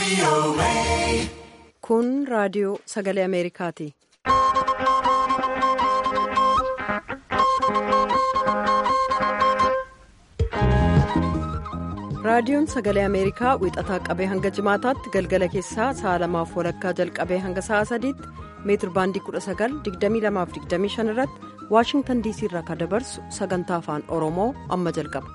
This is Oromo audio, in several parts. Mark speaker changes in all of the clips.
Speaker 1: Kun raadiyoo sagalee Ameerikaati. Raadiyoon sagalee Ameerikaa wixataa qabee hanga jimaataatti galgala keessaa sa'a lamaaf walakkaa jalqabee hanga sa'a sadiitti meetir baandii 19,2225 irratti Waashingtan DC irraa kan dabarsu sagantaa afaan Oromoo amma jalqaba.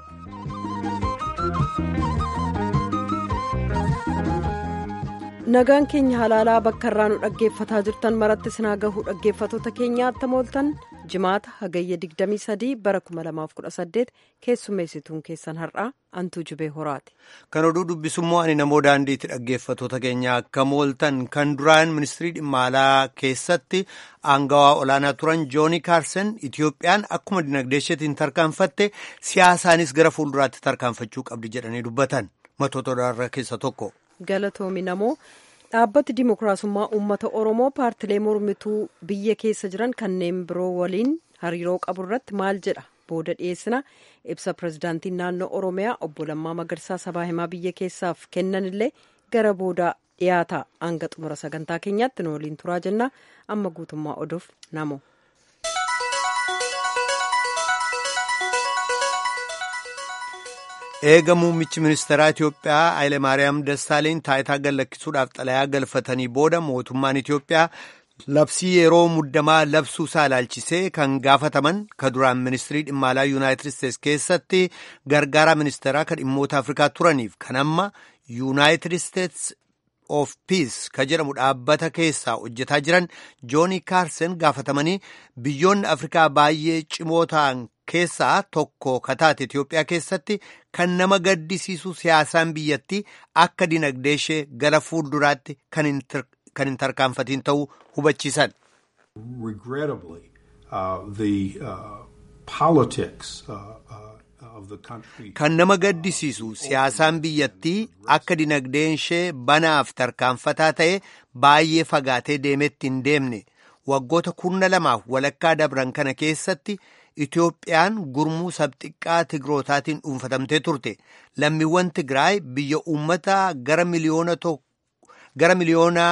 Speaker 1: Nagaan keenya halaalaa bakka irraa nu dhaggeeffataa jirtan maratti sinaa gahuu dhaggeeffatoota keenyaa attam ooltan jimaata hagayya 23 bara 2018 keessummeessituun keessan har'aa antuu jubee horaati.
Speaker 2: Kan oduu dubbisummoo ani namoo daandiitti dhaggeeffatoota keenya akkam ooltan kan duraan ministirii dhimma alaa keessatti aangawaa olaanaa turan jooni kaarsen Itiyoophiyaan akkuma dinagdee isheetiin tarkaanfatte siyaasaanis gara fuulduraatti tarkaanfachuu qabdi jedhanii dubbatan matoota irraa keessa tokko.
Speaker 1: Galatoomi namoo dhaabbati dimokiraasummaa uummata oromoo paartilee mormituu biyya keessa jiran kanneen biroo waliin hariiroo qabu irratti maal jedha booda dhiyeessina ibsa pirezidaantiin naannoo oromiyaa obbo Lammaa Magarsaa sabaa himaa biyya keessaaf kennanillee gara booda dhiyaata hanga xumura sagantaa keenyaatti nu waliin turaa jenna amma guutummaa oduuf namo.
Speaker 2: eega muummichi ministeeraa Itiyoophiyaa Hayilemaariyaam Dassaaleny taayitaa gallakkisuudhaaf xalayaa galfatanii booda mootummaan Itiyoophiyaa labsii yeroo muddamaa labsuu isaa ilaalchisee kan gaafataman ka duraan ministirii dhimma alaa yuunaayitid isteetsi keessatti gargaaraa ministeeraa kan dhimmoota afrikaa turaniif kan amma yuunaayitid isteetsi of piis ka jedhamu dhaabbata keessaa hojjetaa jiran jooni kaarsen gaafatamanii biyyoonni afrikaa baay'ee cimoo ta'an keessaa tokko ka taate Itiyoophiyaa keessatti kan nama gaddisiisu siyaasaan biyyattii akka dinagdee ishee gara fuulduraatti kan hin tarkaanfatiin ta'uu hubachiisan. Kan nama gaddisiisu siyaasaan biyyattii akka dinagdeen ishee banaaf tarkaanfataa ta'e baay'ee fagaatee deemetti hin deemne waggoota kurna lamaaf walakkaa dabran kana keessatti. Itiyoophiyaan gurmuu sabxiqqaa Tigrootaatiin dhuunfatamtee turte. Lammiiwwan Tigraay biyya uummata gara miliyoona gara miliyoona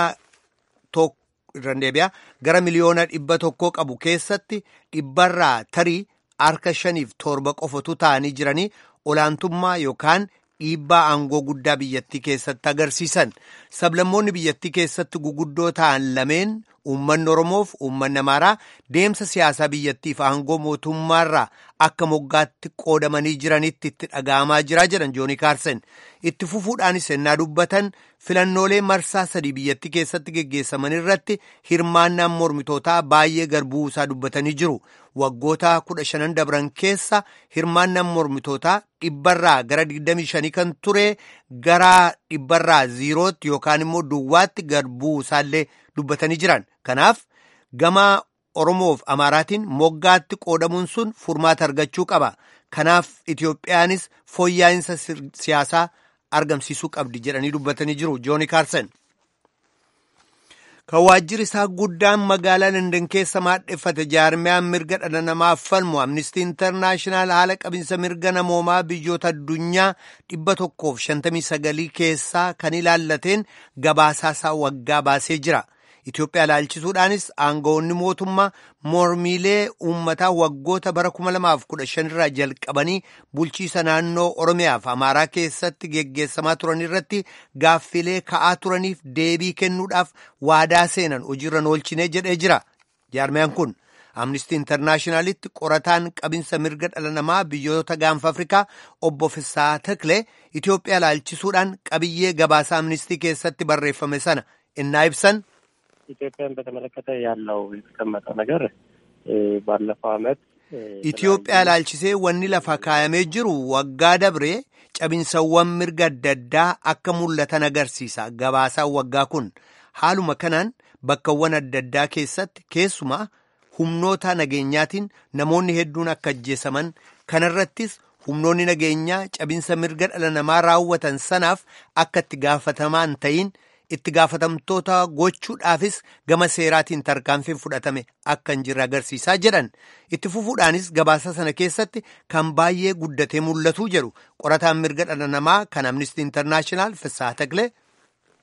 Speaker 2: gara miliyoona dhibba tokkoo qabu keessatti dhibbarraa tarii harka shaniif torba qofatu ta'anii jiranii olaantummaa yookaan dhiibbaa aangoo guddaa biyyattii keessatti agarsiisan. Sablammoonni biyyattii keessatti guguddoo ta'an lameen uummanni Oromoof uummanni Amaaraa deemsa siyaasaa biyyattiif aangoo mootummaarraa akka moggaatti qoodamanii jiranitti itti dhaga'amaa jira jedhan Jooni Kaarsen. Itti fufuudhaanis ennaa dubbatan filannoolee marsaa sadii biyyattii keessatti geggeessaman irratti hirmaannaan mormitootaa baay'ee garbuu isaa dubbatanii jiru. Waggoota kudha shanan dabran keessa hirmaannaan mormitootaa dhibbarraa gara 25 kan ture gara dhibbarraa ziirootti yookaan immoo duwwaatti garbuu isaallee dubbatanii jiran. Kanaaf gama Oromoof Amaaraatiin moggaatti qoodamuun sun furmaata argachuu qaba. Kanaaf Itiyoophiyaanis fooyya'insa siyaasaa argamsiisuu qabdi jedhanii dubbatanii jiru. Jooni Kaarsen. Kan waajjirri isaa guddaan magaalaa Landan keessa maadheffate jaarmiyaan mirga dhala namaaf falmu Amnistii Intarnaashinaal haala qabinsa mirga namoomaa biyyoota addunyaa dhibba tokkoof shantamii sagalii keessaa kan ilaallateen gabaasaasaa waggaa baasee jira. Itoophiyaa ilaalchisuudhaanis aangawoonni mootummaa mormiilee uummataa waggoota bara 2015 irraa jalqabanii bulchiisa naannoo Oromiyaaf Amaaraa keessatti geggeessamaa turan irratti gaaffilee ka'aa turaniif deebii kennuudhaaf waadaa seenan hojiirra oolchinee jedhee jira. Jaarmiyaan kun Amnistii Intarnaashinaalitti qorataan qabinsa mirga dhala namaa biyyoota gaanfa Afrikaa obbo Fisaa Taklee Itoophiyaa ilaalchisuudhaan qabiyyee gabaasa amnistii keessatti barreeffame sana innaa ibsan.
Speaker 3: ኢትዮጵያን በተመለከተ ያለው የተቀመጠው ነገር ባለፈው ዓመት
Speaker 2: ኢትዮጵያ ilaalchisee wanni lafa kaayamee jiru waggaa dabree cabinsawwan mirga adda addaa akka mul'atan agarsiisa gabaasaan waggaa kun haaluma kanaan bakkawwan adda addaa keessatti keessumaa humnoota nageenyaatiin namoonni hedduun akka ajjeesaman kanarrattis humnoonni nageenyaa cabinsa mirga dhala namaa raawwatan sanaaf akka itti gaafatamaan ta'in itti gaafatamtoota gochuudhaafis gama seeraatiin tarkaanfiin fudhatame akka hin jirre agarsiisaa jedhan itti fufuudhaanis gabaasa sana keessatti kan baay'ee guddatee mul'atu jedhu qorataan mirga dhala namaa kan amnistii intarnaashinaal Fissaa Taqlee.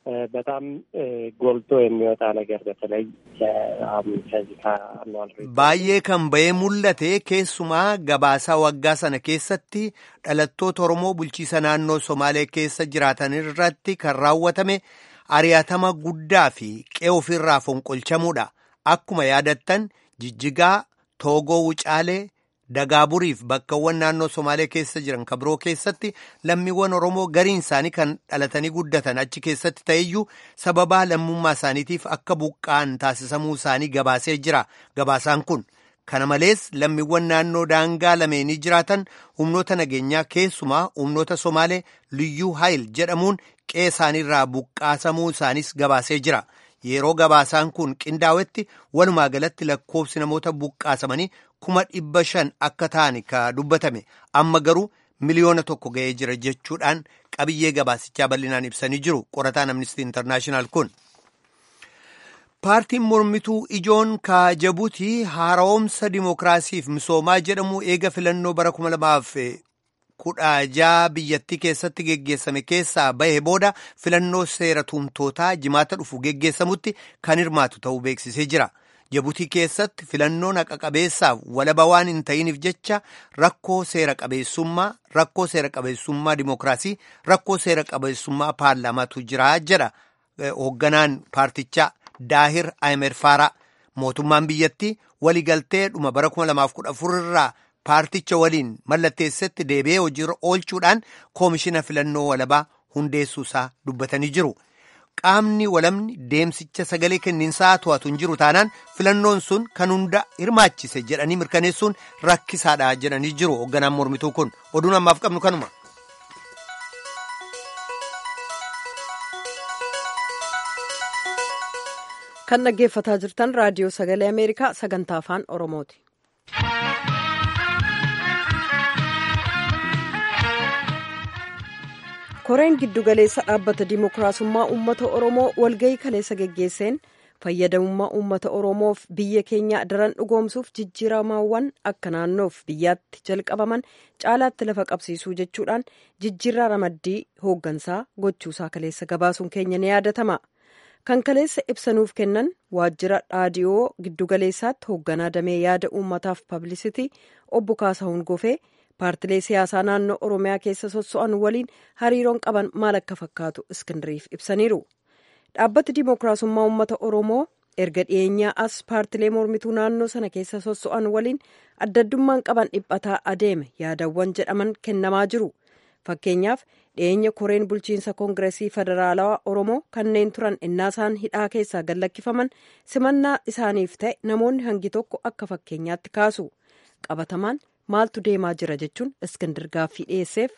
Speaker 3: በጣም ጎልቶ የሚወጣ ነገር በተለይ ከዚህ ከአኗል
Speaker 2: baay'ee kan ba'ee mul'ate keessumaa gabaasaa waggaa sana keessatti dhalattoota Oromoo bulchiisa naannoo Somaalee keessa jiraatan irratti kan raawwatame ari'atama guddaa fi qe'ee ofirraa fonqolchamuudha. Akkuma yaadattan jijjigaa toogoo wucaalee dagaaburiif bakkawwan naannoo somaalee keessa jiran kan biroo keessatti lammiiwwan oromoo gariin isaanii kan dhalatanii guddatan achi keessatti ta'eyyuu sababaa lammummaa isaaniitiif akka buqqa'an taasisamuu isaanii gabaasee jira gabaasaan kun kana malees lammiiwwan naannoo daangaa lameenii jiraatan humnoota nageenyaa keessumaa humnoota somaalee liyyuu haayil jedhamuun qe'ee isaaniirraa buqqaasamuu isaaniis gabaasee jira. yeroo gabaasaan kun qindaa'etti walumaa galatti lakkoofsi namoota buqqaasamanii kuma dhibba shan akka ta'an ka dubbatame amma garuu miliyoona tokko ga'ee jira jechuudhaan qabiyyee gabaasichaa bal'inaan ibsanii jiru qorataan amnistii intarnaashinaal kun. paartiin mormituu ijoon ka jabuutii haara'oomsa dimookiraasiif misoomaa jedhamu eega filannoo bara kuma lamaaf kudha jaha biyyattii keessatti geggeessame keessaa bahe booda filannoo seera tumtootaa jimaata dhufu geggeessamutti kan hirmaatu ta'uu beeksisee jira. Jabuutii keessatti filannoon haqa qabeessaaf walaba waan hin ta'iniif jecha rakkoo seera qabeessummaa, rakkoo seera qabeessummaa dimookiraasii, rakkoo seera qabeessummaa paarlaamaatu jira jedha hoogganaan paartichaa Daahir Ahimed Faaraa. Mootummaan biyyattii waliigaltee dhuma bara 2014 irraa paarticha waliin mallatteessetti deebi'ee hojiirra oolchuudhaan koomishina filannoo walabaa hundeessuu isaa dubbatanii jiru. Qaamni walabni deemsicha sagalee kenniinsaa to'atu hin jiru taanaan filannoon sun kan hunda hirmaachise jedhanii mirkaneessuun rakkisaadha jedhanii jiru hoogganaan mormituu kun oduun ammaaf qabnu kanuma.
Speaker 1: kan dhaggeeffataa jirtan raadiyoo sagalee ameerikaa sagantaa afaan oromooti. koreen giddugaleessa dhaabbata dimookiraasummaa uummata oromoo walgahii kaleessa geggeesseen fayyadamummaa uummata oromoof biyya keenya daran dhugoomsuuf jijjiiramaawwan akka naannoof biyyaatti jalqabaman caalaatti lafa qabsiisuu jechuudhaan jijjiirraa ramaddii hooggansaa gochuusaa kaleessa gabaasuun keenya ni yaadatama. kan kaleessa ibsanuuf kennan waajjira dhaadiyoo giddugaleessaatti hoogganaa damee yaada uummataaf pablisitii obbo Kaasahuun Gofee paartilee siyaasaa naannoo oromiyaa keessa sosso'an waliin hariiroon qaban maal akka fakkaatu iskindiriif ibsaniiru. dhaabbati dimookiraasummaa uummata oromoo erga dhiyeenyaa as paartilee mormituu naannoo sana keessa sosso'an waliin addaddummaan qaban dhiphataa adeeme yaadawwan jedhaman kennamaa jiru. fakkeenyaaf dhiyeenya koreen bulchiinsa koongiresii federaalawaa oromoo kanneen turan innaasaan hidhaa keessaa gallakkifaman simannaa isaaniif ta'e namoonni hangi tokko akka fakkeenyaatti kaasu qabatamaan maaltu deemaa jira jechuun iskindir gaaffii dhiyeesseef.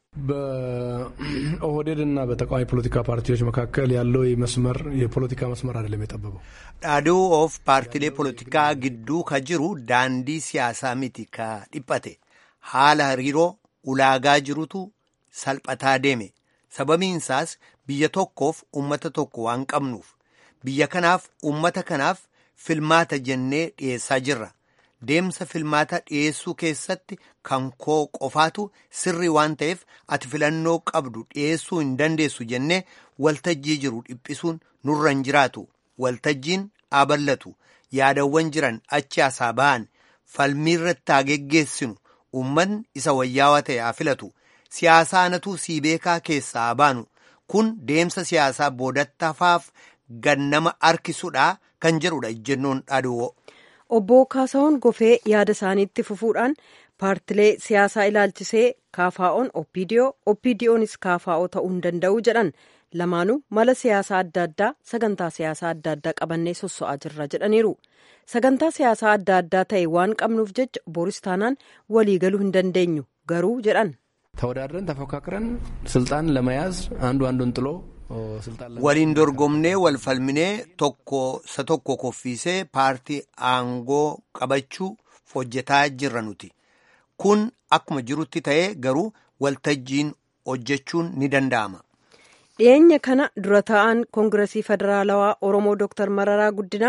Speaker 4: በኦህዴድ እና በተቃዋሚ ፖለቲካ ፓርቲዎች መካከል ያለው መስመር የፖለቲካ መስመር አይደለም የጠበበው።
Speaker 2: dhaaduu of paartilee polotikaa gidduu ka jiru daandii siyaasaa miti ka dhiphate haala hariiroo ulaagaa jirutu salphataa deeme sababiinsaas biyya tokkoof ummata tokko waan qabnuuf biyya kanaaf ummata kanaaf filmaata jennee dhiyeessaa jirra deemsa filmaata dhiyeessuu keessatti kan koo qofaatu sirrii waan ta'eef ati filannoo qabdu dhiyeessuu hin dandeessu jennee waltajjii jiru dhiphisuun nurra hin jiraatu waltajjiin aballatu yaadawwan jiran achi asaa ba'an falmiirratti haa geggeessinu ummanni isa wayyaawaa ta'e haa filatu siyaasaa anatu sii beekaa keessaa baanu kun deemsa siyaasaa boodattafaaf gannama harkisuudha kan jedhudha ejjennoon dhaaduu.
Speaker 1: obbo Kaasahuun Gofee yaada isaaniitti fufuudhaan paartilee siyaasaa ilaalchisee kaafaa'oon opidiyoo opidiyoonis kaafaa'oo ta'uu hin danda'u jedhan lamaanuu mala siyaasaa adda addaa sagantaa siyaasaa adda addaa qabannee sosso'aa jirra jedhaniiru. sagantaa siyaasaa adda addaa ta'e waan qabnuuf jecha boris taanaan walii galuu hin dandeenyu garuu jedhan.
Speaker 4: ተወዳድረን ተፎካክረን ስልጣን ለመያዝ አንዱ አንዱን ጥሎ
Speaker 2: waliin dorgomnee wal falminee tokko isa tokko koffiisee paartii aangoo qabachuu hojjetaa jirra nuti kun akkuma jirutti ta'ee garuu waltajjiin hojjechuun ni danda'ama.
Speaker 1: dhiyeenya kana dura ta'an koongiresii federaalawaa oromoo dooktar mararaa guddinaa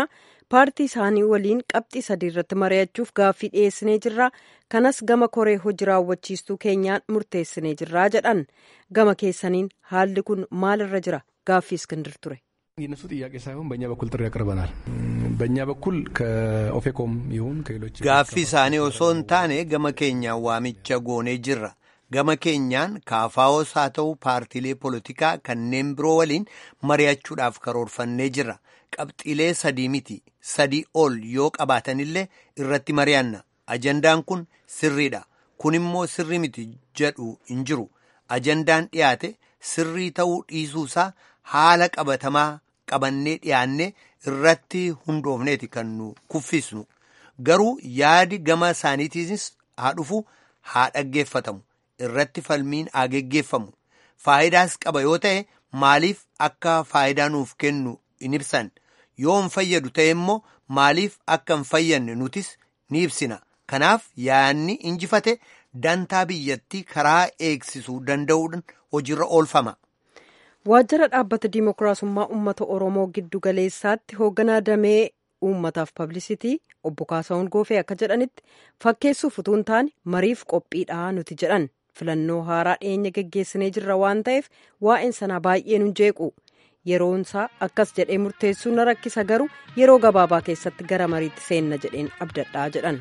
Speaker 1: paartii isaanii waliin qabxii sadii irratti mari'achuuf gaaffii dhiyeessinee jirra kanas gama koree hojii raawwachiistuu keenyaan murteessinee jirraa jedhan gama keessaniin haalli kun maalirra jira gaaffii iskindir ture.
Speaker 4: የነሱ ጥያቄ ሳይሆን በእኛ በኩል ጥሪ ያቀርበናል። በእኛ በኩል ከኦፌኮም ይሁን ከሌሎች
Speaker 2: gaaffii isaanii osoo hin taane gama keenyaan waamicha goonee jirra. gama keenyaan kaafaa'os haa ta'u paartiilee poolitikaa kanneen biroo waliin mari'achuudhaaf karoorfannee jirra. qabxiilee sadii miti sadii ol yoo qabaatanillee irratti mari'anna. ajandaan kun sirriidha. kun immoo sirri miti jedhu hin jiru. ajandaan dhiyaate sirrii ta'uu dhiisuusaa haala qabatamaa qabannee dhiyaanne irratti hundoofneeti kan nu kuffisnu garuu yaadi gama isaaniitiinis haa dhufu haa dhaggeeffatamu irratti falmiin haa geggeeffamu faayidaas qaba yoo ta'e maaliif akka faayidaa nuuf kennu hin ibsan yoo hin fayyadu ta'e immoo maaliif akka hin fayyanne nutis ni ibsina kanaaf yaadni injifate dantaa biyyattii karaa eegsisuu danda'uudhaan hojiirra oolfama.
Speaker 1: waajjira dhaabbata diimokiraasummaa uummata oromoo giddu galeessaatti hoogganaa damee uummataaf pablisitii obbo Kaasahuun Goofee akka jedhanitti fakkeessuuf utuu hin taane mariif qophiidha nuti jedhan filannoo haaraa dhiyeenya geggeessinee jirra waan ta'eef waa'een sanaa baay'ee nun jeequ yeroonsaa akkas jedhee murteessuu na rakkisa garuu yeroo gabaabaa keessatti gara mariitti seenna jedheen abdadhaa jedhan.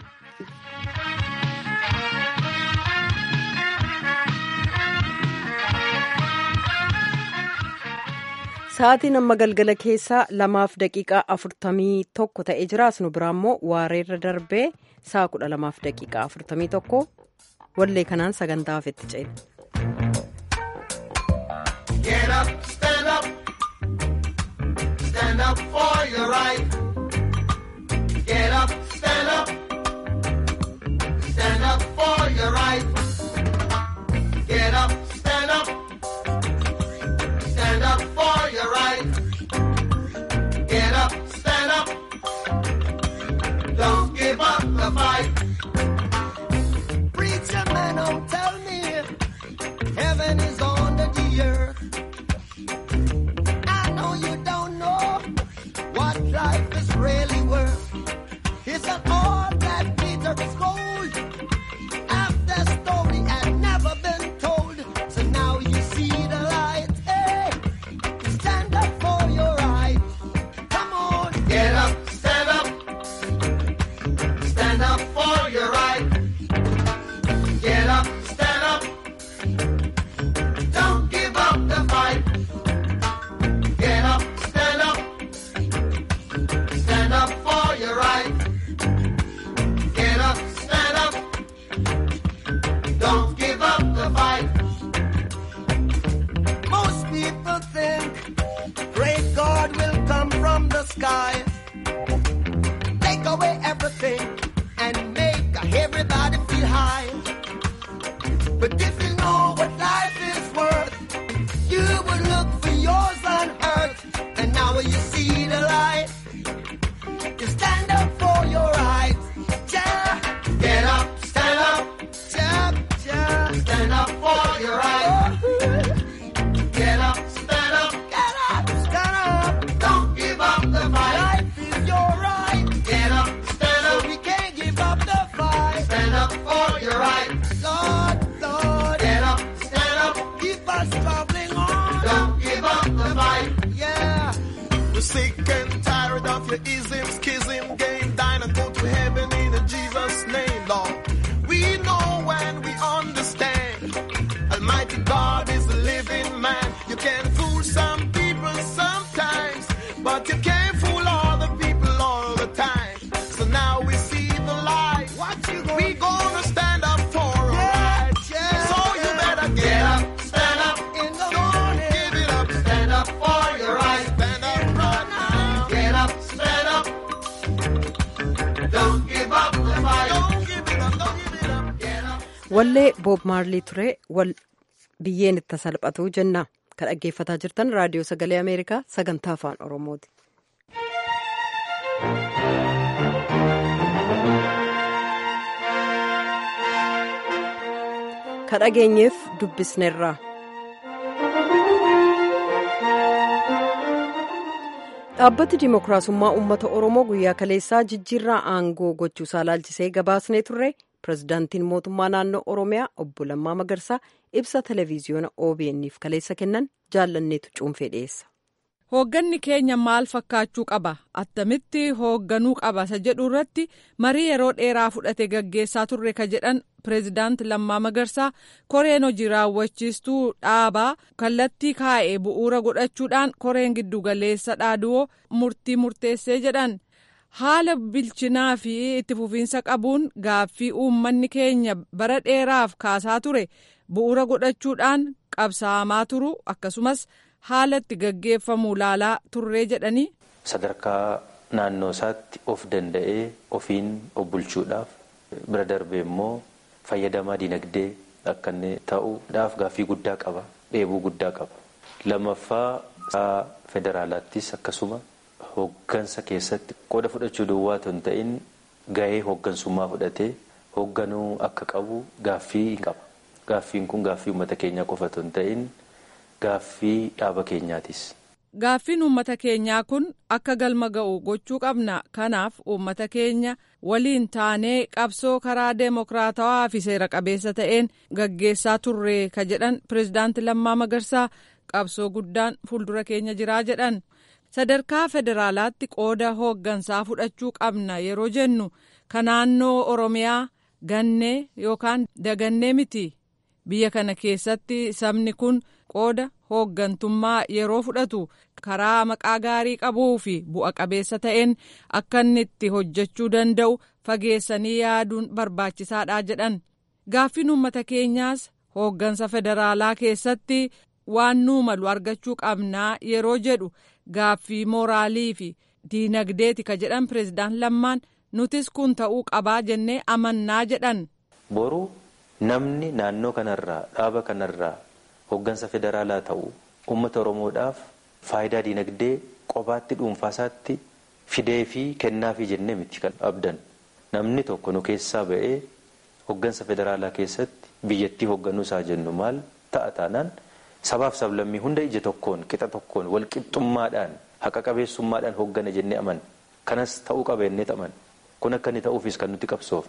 Speaker 1: Sa'aatiin amma galgala keessaa lamaaf daqiiqaa afurtamii tokko ta'ee jira. Asnu biraa immoo waareerra darbee sa'a kudha lamaaf daqiiqaa afurtamii tokko wallee kanaan sagantaa hafetti ceena.
Speaker 5: Stand up for your right. Get up, stand up. Don't give up the fight. Preacher man, don't tell me heaven is under the earth. I know you don't know what life is really worth. It's an all that glitter is gold. After story had never been told, so now you see the light. Hey, stand up for your right. Come on, get up, stand up, stand up for your right. Get up, stand up. Don't give up the fight. Get up, stand up, stand up for your right. Get up, stand up. Don't give up the fight. Most people think great God will come from the sky, take away everything, and make everybody feel high. But if you know what life is worth, you would look for yours on earth, and now you see the light. You stand up for your rights. Yeah. Get up, stand up. Yeah, yeah. Stand up for your rights. Get up, stand up. Get up, stand up. Don't give up the fight. Life is your right. Get up, stand up. So we can't give up the fight. Stand up for your right. Lord, Lord. Get up, stand up. Keep us traveling on. Don't give up the fight. Yeah.
Speaker 6: We're sick and tired of your ism, schism, game, dine and go to heaven in Jesus' name, Lord. We know when we understand. Almighty God is a living man. You can fool some people sometimes, but you can't fool all the people all the time. So now we see the light.
Speaker 5: What you gonna
Speaker 6: We gonna stand up for our rights.
Speaker 5: yeah.
Speaker 6: So you better
Speaker 5: Get
Speaker 6: get
Speaker 5: up,
Speaker 6: up.
Speaker 5: stand up in the
Speaker 6: Don't
Speaker 5: morning.
Speaker 6: give it up.
Speaker 5: Stand up for your right.
Speaker 6: Stand up right now.
Speaker 5: Get up, stand up. Don't give up the fight.
Speaker 6: Don't give it up. Don't give it up.
Speaker 5: Get up.
Speaker 1: wallee boob maarlii ture wal biyyeen itti salphatu jenna kan dhaggeeffataa jirtan raadiyoo sagalee ameerikaa sagantaa afaan oromooti. ka dhageenyeef dubbisneerra. dhaabbati dimookiraasummaa uummata oromoo guyyaa kaleessaa jijjiirraa aangoo gochuusaa laalchisee gabaasnee turre pirezidaantiin mootummaa naannoo oromiyaa obbo Lammaa Magarsaa ibsa televiziyoona OBN'f kaleessa kennan jaallanneetu cuunfee dhiyeessa.
Speaker 7: Hoogganni keenya maal fakkaachuu qaba attamitti hoogganuu qaba isa jedhu irratti marii yeroo dheeraa fudhate gaggeessaa turre ka jedhan pireezidaant Lammaa Magarsaa koreen hojii raawwachiistuu dhaabaa kallattii kaa'e bu'uura godhachuudhaan koreen giddugaleessa dhaaduu murtii murteessee jedhan haala bilchinaa fi itti fufiinsa qabuun gaaffii uummanni keenya bara dheeraaf kaasaa ture bu'uura godhachuudhaan qabsaa'amaa turu akkasumas. haala itti gaggeeffamu laalaa turree jedhanii.
Speaker 8: Sadarkaa naannoo isaatti of danda'ee ofiin of bulchuudhaaf bira darbee immoo fayyadamaa dinagdee akka inni ta'uudhaaf gaaffii guddaa qaba dheebuu guddaa qaba. Lammaffaa federaalaattis akkasuma hooggansa keessatti qooda fudhachuu duwwaa hin ta'in gahee hooggansummaa fudhatee hoogganuu akka qabu gaaffii qaba. Gaaffiin kun gaaffii uummata keenyaa qofa hin ta'in. Gaaffii dhaaba keenyaatis.
Speaker 7: Gaaffiin uummata keenyaa kun akka galma ga'u gochuu qabna. Kanaaf uummata keenya waliin taanee qabsoo karaa deemokiraatawaa fi seera qabeessa ta'een gaggeessaa turre ka jedhan pireezidaanti Lammaa Magarsaa qabsoo guddaan fuuldura keenya jiraa jedhan. Sadarkaa federaalaatti qooda hooggansaa fudhachuu qabna yeroo jennu ka naannoo Oromiyaa gannee yookaan dagannee miti. Biyya kana keessatti sabni kun. qooda hooggantummaa yeroo fudhatu karaa maqaa gaarii qabuu fi bu'a qabeessa ta'een akka inni itti hojjechuu danda'u fageessanii yaaduun barbaachisaadha jedhan gaaffiin uummata keenyaas hooggansa federaalaa keessatti waan nuu malu argachuu qabnaa yeroo jedhu gaaffii mooraalii fi diinagdeeti ka jedhan pireezidaan lammaan nutis kun ta'uu qabaa jennee amannaa jedhan.
Speaker 8: Boruu namni naannoo kanarraa dhaaba kanarraa. Hooggansa federaalaa ta'u uummata Oromoodhaaf faayidaa dinagdee qobaatti dhuunfaasaatti fidee fi kennaafi jennee miti kan abdan. Namni tokko nu keessaa ba'ee hooggansa federaalaa keessatti biyyattii hoogganuu isaa jennu maal ta'a taanaan sabaaf sablammii hunda ija tokkoon qixa tokkoon walqixxummaadhaan haqa qabeessummaadhaan hooggana jennee aman. Kanas ta'uu qaba jennee aman. Kun akka inni ta'uufis kan nuti qabsoof.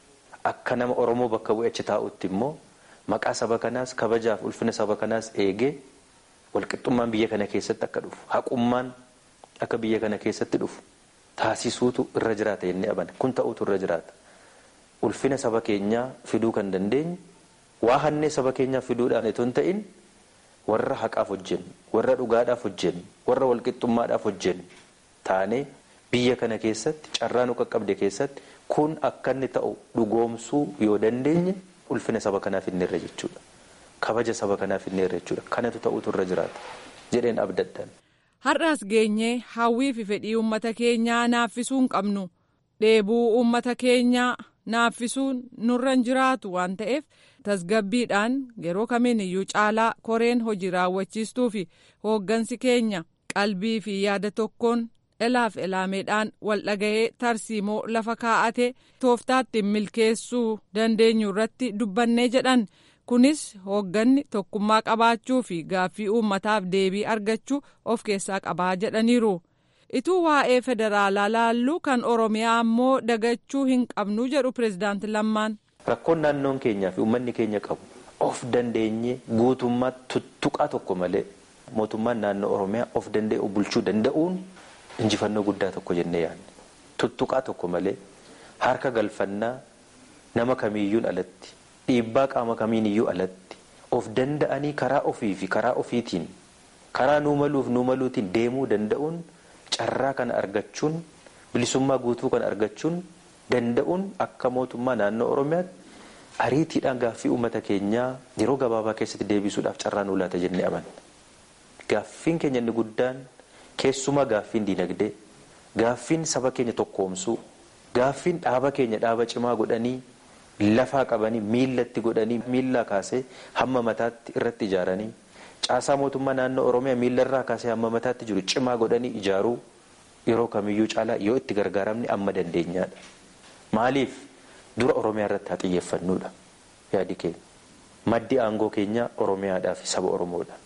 Speaker 8: Akka nama Oromoo bakka bu'e achi taa'utti immoo. Maqaa saba kanaas kabajaaf ulfina saba kanaas eegee walqixxummaan biyya kana keessatti akka dhufu haqummaan akka biyya kana keessatti dhufu taasisuutu irra jiraata jennee amanna kun ta'uutu irra jiraata. Ulfina saba keenyaa fiduu kan dandeenyu waa hannee saba keenyaa fiduudhaan itoo hin ta'in warra haqaaf hojjennu warra dhugaadhaaf hojjennu warra walqixxummaadhaaf hojjennu taanee biyya kana keessatti carraa nu qaqqabde keessatti kun akka inni ta'u dhugoomsuu yoo dandeenye. ulfina saba kanaaf inni irra jechuudha kabaja saba kanaaf inni irra jechuudha kanatu ta'utu irra jiraata jedheen abdaddan.
Speaker 7: har'aas geenyee hawwii fi fedhii uummata keenyaa naaffisuu hin qabnu dheebuu uummata keenyaa naaffisuun nurra hin jiraatu waan ta'eef tasgabbiidhaan yeroo kamiin iyyuu caalaa koreen hojii raawwachiistuu fi hooggansi keenya qalbii fi yaada tokkoon. elaaf elaameedhaan wal dhaga'ee tarsiimoo lafa kaa'ate tooftaatti milkeessuu dandeenyu irratti dubbannee jedhan kunis hoogganni tokkummaa qabaachuu fi gaaffii uummataaf deebii argachuu of keessaa qabaa jedhaniiru ituu waa'ee federaalaa laallu kan oromiyaa ammoo dagachuu hin qabnu jedhu pireezidaanti lammaan.
Speaker 8: rakkoon naannoon keenyaa fi uummanni keenya qabu of dandeenye guutummaa tuttuqaa tokko malee mootummaan naannoo oromiyaa of danda'e bulchuu danda'uun. injifannoo guddaa tokko jennee yaadne tuttuqaa tokko malee harka galfannaa nama kamiiyyuun alatti dhiibbaa qaama kamiiniyyuu alatti of danda'anii karaa ofii fi karaa ofiitiin karaa nuu maluuf nuu maluutiin deemuu danda'uun carraa kana argachuun bilisummaa guutuu kana argachuun danda'uun akka mootummaa naannoo oromiyaatti ariitiidhaan gaaffii uummata keenyaa yeroo gabaabaa keessatti deebisuudhaaf carraa nuu laata jennee amanna. Gaaffiin keenya inni guddaan keessumaa gaaffiin dinagdee gaaffiin saba keenya tokkoomsuu gaaffiin dhaaba keenya dhaaba cimaa godhanii lafaa qabanii miillatti godhanii miillaa kaasee hamma mataatti irratti ijaaranii caasaa mootummaa naannoo oromiyaa miillarraa kaasee hamma mataatti jiru cimaa godhanii ijaaruu yeroo kamiyyuu caalaa yoo itti gargaaramne amma dandeenyaadha. Maaliif dura oromiyaa irratti haa xiyyeeffannuudha yaadi keenya maddi aangoo keenyaa oromiyaadhaa fi saba oromoodha.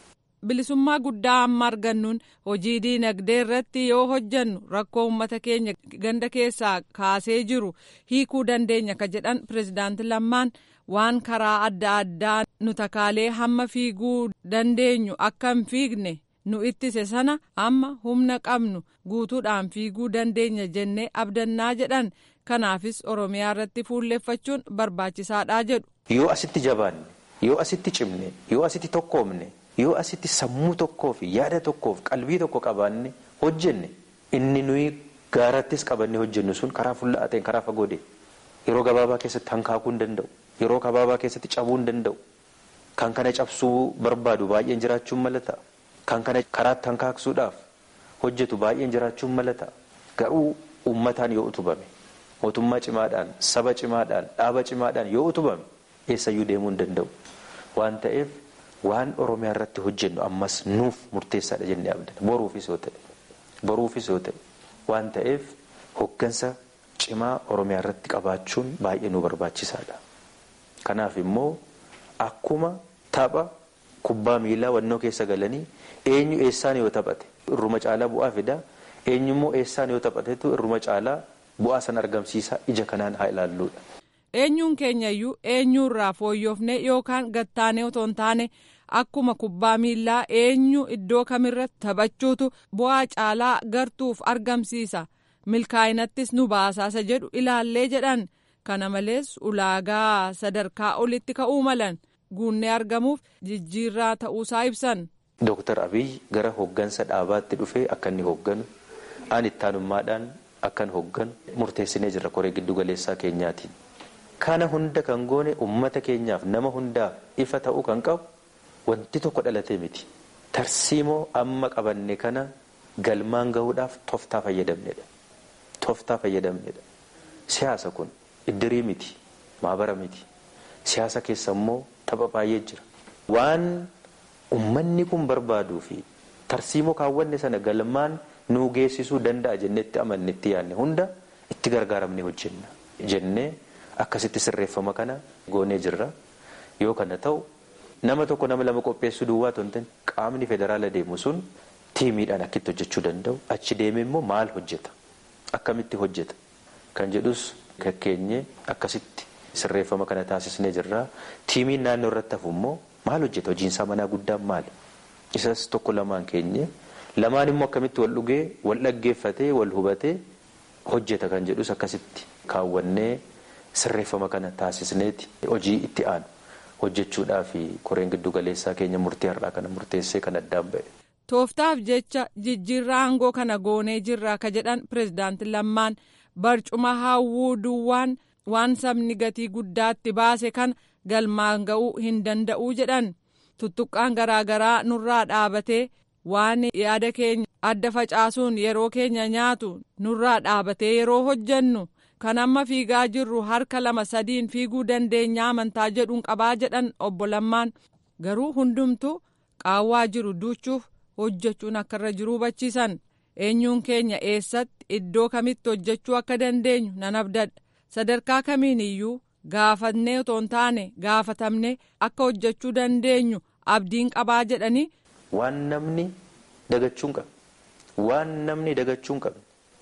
Speaker 7: bilisummaa guddaa amma argannuun hojii diinagdee irratti yoo hojjannu rakkoo uummata keenya ganda keessaa kaasee jiru hiikuu dandeenya ka jedhan pirezidaanti Lammaan waan karaa adda addaa nu takaalee hamma fiiguu dandeenyu akka hin fiigne nu ittise sana amma humna qabnu guutuudhaan fiiguu dandeenya jennee abdannaa jedhan kanaafis oromiyaa irratti fuulleeffachuun barbaachisaadha jedhu.
Speaker 8: Yoo asitti jabaanne yoo asitti cimne yoo asitti tokkoomne yoo asitti sammuu tokkoo fi yaada tokkoo fi qalbii tokko qabaanne hojjenne inni nuyi gaarattis qabanne hojjennu sun karaa fuulla'aa ta'een karaa fagoo deema. Yeroo gabaabaa keessatti hankaakuu hin danda'u. Yeroo gabaabaa keessatti cabuu hin danda'u. Kan kana cabsuu barbaadu baay'een jiraachuun mala ta'a. Kan kana karaatti hankaaksuudhaaf hojjetu baay'een jiraachuun mala ta'a. Garuu uummataan yoo utubame mootummaa cimaadhaan saba cimaadhaan dhaaba cimaadhaan yoo utubame eessayyuu deemuu hin danda'u. Waan ta'eef waan Oromiyaa irratti hojjennu ammas nuuf murteessaadha jennee abdana. Boruufis yoo ta'e boruufis yoo ta'e waan ta'eef hoggansa cimaa Oromiyaa irratti qabaachuun baay'ee nu barbaachisaadha. Kanaaf immoo akkuma tapha kubbaa miilaa wannoo keessa galanii eenyu eessaan yoo taphate irruma caalaa bu'aa fida eenyummoo eessaan yoo taphatetu irruma caalaa bu'aa san argamsiisa ija kanaan haa ilaalluudha.
Speaker 7: Eenyuun keenyayyuu eenyurraa fooyyofne yookaan gattaanee otoo hin taane akkuma kubbaa miilaa eenyu iddoo kamirratti taphachuutu bu'aa caalaa gartuuf argamsiisa milkaa'inattis nu baasaasa jedhu ilaallee jedhan kana malees ulaagaa sadarkaa olitti ka'uu malan guunnee argamuuf jijjiirraa ta'uusaa ibsan.
Speaker 8: Dooktar Abiy gara hoggansa dhaabaatti dhufee akka inni hogganu aan ittaanummaadhaan akkan hogganu murteessinee jirra koree giddu galeessaa keenyaatiin. Kana hunda kan goone uummata keenyaaf nama hundaaf ifa ta'uu kan qabu wanti tokko dhalatee miti. Tarsiimoo amma qabanne kana galmaan gahuudhaaf toftaa fayyadamnedha. Toftaa fayyadamnedha. Siyaasa kun iddirii miti, maabara miti. Siyaasa keessa immoo tapha baay'ee jira. Waan ummanni kun barbaaduu fi tarsiimoo kaawwanne sana galmaan nuu geessisuu danda'a jennetti amannetti yaadne hunda itti gargaaramne hojjenna jennee akkasitti sirreeffama kana goonee jirra. Yoo kana ta'u nama tokko nama lama qopheessuu duwwaa tontan qaamni federaala deemu sun tiimiidhaan akkitti hojjechuu danda'u achi deemee immoo maal hojjeta akkamitti hojjeta kan jedhus kakkeenyee akkasitti sirreeffama kana taasisnee jirra. Tiimiin naannoo irratti hafu immoo maal hojjeta hojiinsaa manaa guddaan maali isas tokko lamaan keenye lamaan immoo akkamitti wal dhugee wal dhaggeeffatee wal hubatee hojjeta kan jedhus akkasitti kaawwannee sirreeffama kana taasisneeti hojii itti aanu hojjechuudhaaf koreen giddu galeessaa keenya murtii har'aa kana murteessee kan addaan ba'e.
Speaker 7: Tooftaaf jecha jijjiirraa aangoo kana goonee jirra ka jedhan pirezidaanti Lammaan barcuma hawwuu duwwaan waan sabni gatii guddaatti baase kan galmaan ga'uu hin danda'uu jedhan tuttuqqaan garaagaraa nurraa dhaabatee waan yaada keenya adda facaasuun yeroo keenya nyaatu nurraa dhaabatee yeroo hojjennu kan amma fiigaa jirru harka lama sadiin fiiguu dandeenya amantaa jedhuun qabaa jedhan obbo Lammaan garuu hundumtu qaawwaa jiru duuchuuf hojjechuun akka irra jiru hubachiisan eenyuun keenya eessatti iddoo kamitti hojjechuu akka dandeenyu nan abdadha sadarkaa kamiin iyyuu gaafannee otoo hin taane gaafatamne akka hojjechuu dandeenyu abdiin qabaa jedhanii.
Speaker 8: Waan namni dagachuu hin qabne waan namni dagachuu hin qabne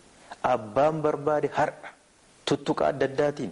Speaker 8: abbaan barbaade har'a tuttuqa adda addaatiin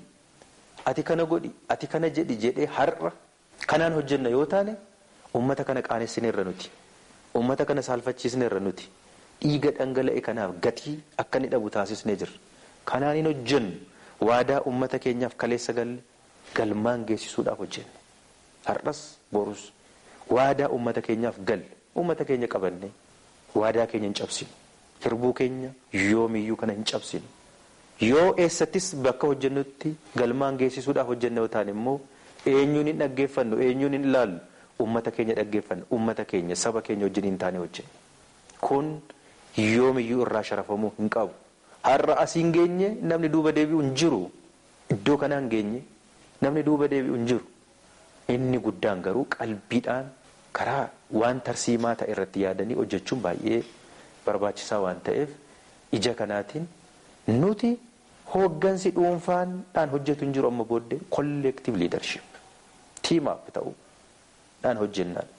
Speaker 8: ati kana godhi ati kana jedhi jedhee har'a kanaan hojjenna yoo taane uummata kana qaanessineerra nuti uummata kana saalfachiisneerra nuti dhiiga dhangala'e kanaaf gatii akka inni dhabu taasisnee jirra kanaan hin hojjennu. waadaa ummata keenyaaf kaleessa galle galmaan geessisuudhaaf hojjenne har'as borus waadaa ummata keenyaaf galle ummata keenya qabanne waadaa keenya hin cabsinu hirbuu keenya yoomiyyuu kana hin cabsinu yoo eessattis bakka hojjennutti galmaan geessisuudhaaf hojjenne yoo taane immoo eenyuun hin dhaggeeffannu eenyuun hin ilaallu ummata keenya dhaggeeffannu ummata keenya saba keenya wajjin hin taane hojjenne kun yoomiyyuu irraa sharafamuu hin qabu. har'a asii hin geenye namni duuba deebi'u hin jiru iddoo kanaa hin geenye namni duuba deebi'u hin jiru inni guddaan garuu qalbiidhaan karaa waan tarsiimaa ta'e irratti yaadanii hojjechuun baay'ee barbaachisaa waan ta'eef ija kanaatiin nuti hooggansi dhuunfaadhaan hojjetu hin jiru amma booddee kolleektiiv liidarship tiimaaf ta'uudhaan hojjennaan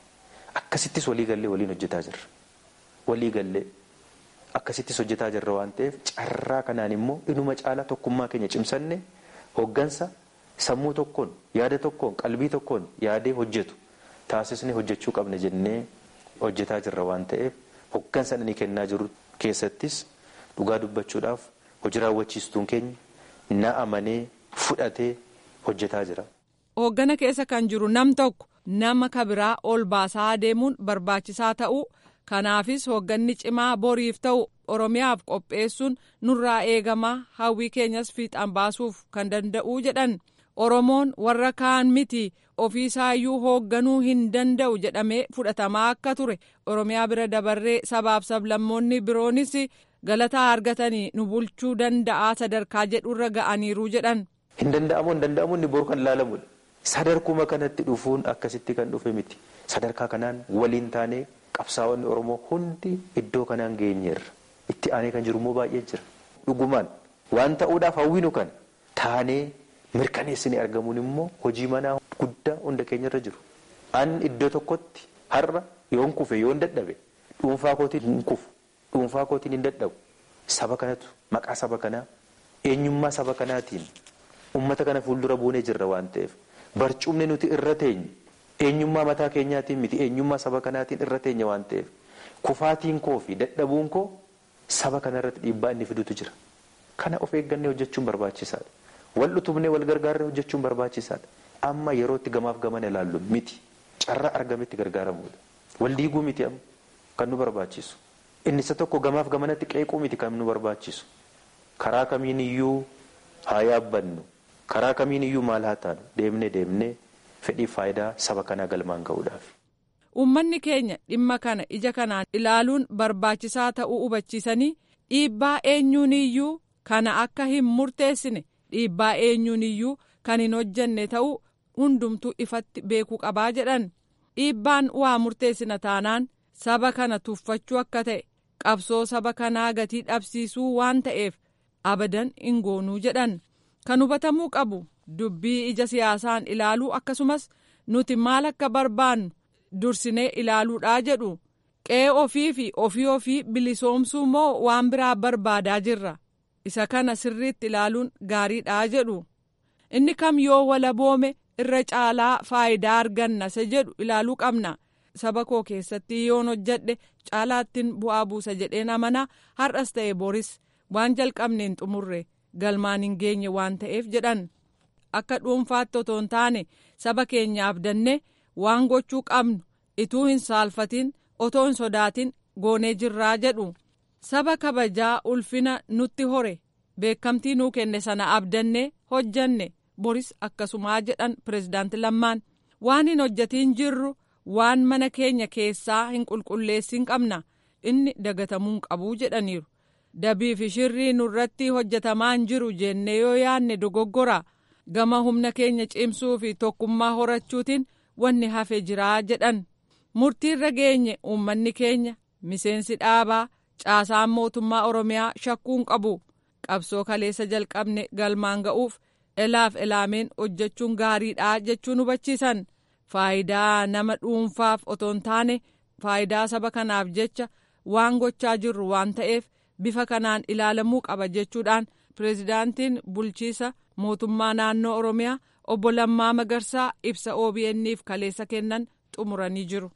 Speaker 8: akkasittis walii gallee waliin hojjetaa jirra. Walii gallee akkasittis hojjetaa jirra waan ta'eef carraa kanaan immoo inuma caalaa tokkummaa keenya cimsanne hoggansa sammuu tokkoon yaada tokkoon qalbii tokkoon yaadee hojjetu taasisnee hojjechuu qabna jennee hojjetaa jirra waan ta'eef hoggansa inni kennaa jiru keessattis dhugaa dubbachuudhaaf hojii raawwachiistuun keenya na amanee fudhatee hojjetaa jira.
Speaker 7: Hooggana keessa kan jiru nam tokko nama kabiraa ol baasaa adeemuun barbaachisaa ta'uu kanaafis hoogganni cimaa boriif ta'u oromiyaaf qopheessuun nurraa eegamaa hawwii keenyas fiixaan baasuuf kan danda'uu jedhan oromoon warra kaan miti ofiisaayyuu hoogganuu hin danda'u jedhamee fudhatamaa akka ture oromiyaa bira dabarree sabaaf sablammoonni biroonis galataa argatanii nu bulchuu danda'aa sadarkaa jedhurra ga'aniiru jedhan.
Speaker 8: Hin danda'amu hin danda'amu inni boru kan ilaalamudha. Sadarkuma kanatti dhufuun akkasitti kan dhufe miti. Sadarkaa kanaan waliin taanee qabsaa'onni Oromoo hundi iddoo kanaan geenyeerra. Itti aanee kan jiru immoo baay'ee jira. Dhugumaan waan ta'uudhaaf hawwinu kan taanee mirkaneessanii argamuun immoo hojii manaa guddaa hunda keenyarra jiru. An iddoo tokkotti har'a yoon kufe yoon dadhabe dhuunfaa kootiin hin kufu dhuunfaa kootiin hin dadhabu. Saba kanatu maqaa saba kanaa eenyummaa saba kanaatiin ummata kana fuuldura buunee jirra waan ta'eef barcumni nuti irra teenye eenyummaa mataa keenyaatiin miti eenyummaa saba kanaatiin irra teenye waan ta'eef kufaatiin koo fi dadhabuun koo saba kana irratti dhiibbaa inni fidutu jira. Kana of eeggannee hojjechuun barbaachisaadha. Wal utubnee wal gargaarree hojjechuun barbaachisaadha. Amma yerootti gamaaf gamana ilaallu miti carraa argametti gargaaramuudha. Wal diiguu miti amma kan nu barbaachisu. Inni isa tokko gamaaf gamanatti qeequu miti kan nu barbaachisu. Karaa kamiin iyyuu haa yaabbannu. Karaa kamiin iyyuu maal haa taanu deemnee deemnee fedhii faayidaa saba kanaa galmaan ga'uudhaaf.
Speaker 7: Uummanni keenya dhimma kana ija kanaan ilaaluun barbaachisaa ta'uu hubachiisanii dhiibbaa eenyuun iyyuu kana akka hin murteessine dhiibbaa eenyuun iyyuu kan hin hojjenne ta'uu hundumtuu ifatti beekuu qabaa jedhan dhiibbaan waa murteessina taanaan saba kana tuffachuu akka ta'e qabsoo saba kanaa gatii dhabsiisuu waan ta'eef abadan hin goonuu jedhan kan hubatamuu qabu dubbii ija siyaasaan ilaaluu akkasumas nuti maal akka barbaannu dursinee ilaaluudhaa jedhu qe'ee ofii fi ofii ofii bilisoomsuu moo waan biraa barbaadaa jirra isa kana sirriitti ilaaluun gaariidhaa jedhu inni kam yoo walaboome irra caalaa faayidaa arganna isa jedhu ilaaluu qabna saba koo keessatti yoon hojjedhe caalaattiin bu'aa buusa jedheen amanaa har'as ta'e boris waan jalqabneen xumurre galmaan hin geenye waan ta'eef jedhan akka dhuunfaatti otoo hin taane saba keenyaaf danne waan gochuu qabnu ituu hin saalfatin otoo hin sodaatin goonee jirraa jedhu saba kabajaa ulfina nutti hore beekamtii nuu kenne sana abdanne hojjanne boris akkasumaa jedhan pirezidaanti lammaan waan hin hojjatiin jirru waan mana keenya keessaa hin qulqulleessin qabna inni dagatamuu hin qabuu jedhaniiru dabii fi shirrii nurratti hojjetamaa hin jiru jennee yoo yaanne dogoggora gama humna keenya cimsuu fi tokkummaa horachuutiin wanni hafe jiraa jedhan murtiirra geenye uummanni keenya miseensi dhaabaa caasaan mootummaa oromiyaa shakkuun qabu qabsoo kaleessa jalqabne galmaan ga'uuf elaaf elaameen hojjechuun gaariidha jechuun hubachiisan faayidaa nama dhuunfaaf otoo hin taane faayidaa saba kanaaf jecha waan gochaa jirru waan ta'eef bifa kanaan ilaalamuu qaba jechuudhaan pireezidaantiin bulchiisa mootummaa naannoo oromiyaa obbo Lammaa Magarsaa ibsa OBN'f kaleessa kennan xumuranii jiru.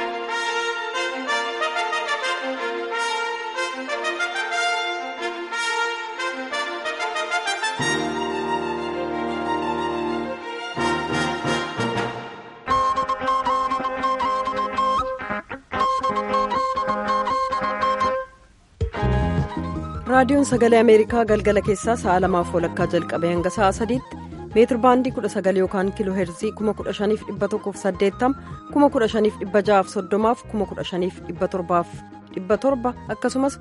Speaker 1: raadiyoon sagalee ameerikaa galgala keessaa sa'a lamaaf walakkaa jalqabee hanga sa'a sadiitti meetir baandii 19 yookaan kiiloo heerzii 15180 15630 15700 akkasumas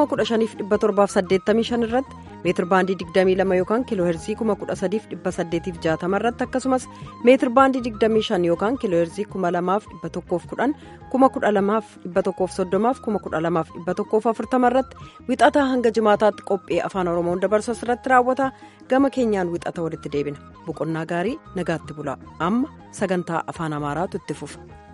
Speaker 1: 15785 irratti meetir baandii 22 yookaan kiiloo heerzii 13860 irratti akkasumas meetir baandii 25 yookaan kiiloo heerzii 2110 12130 12140 irratti wixataa hanga jimaataatti qophii afaan oromoon dabarsu irratti raawwata gama keenyaan wixata walitti deebina boqonnaa gaarii nagaatti bulaa amma sagantaa afaan amaaraatu itti fufa.